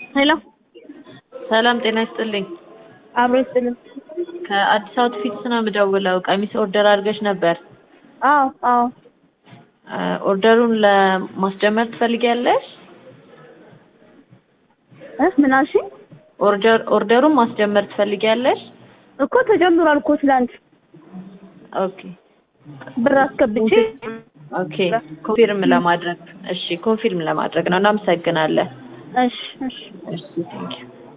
ሄሎ ሰላም ጤና ይስጥልኝ። አብሮ ይስጥልኝ። ከአዲስ አውትፊትስ ነው የምደውለው። ቀሚስ ኦርደር አድርገሽ ነበር። አዎ አዎ እ ኦርደሩን ለማስጀመር ትፈልጊያለሽ? እ ምን አልሽኝ? ኦርደር ኦርደሩን ማስጀመር ትፈልጊያለሽ? እኮ ተጀምሯል እኮ ትላንት ኦኬ ብር አስገብቼ ኦኬ ኮንፊርም ለማድረግ እሺ፣ ኮንፊርም ለማድረግ ነው። እናመሰግናለን። እሺ እሺ እሺ ቴንኪው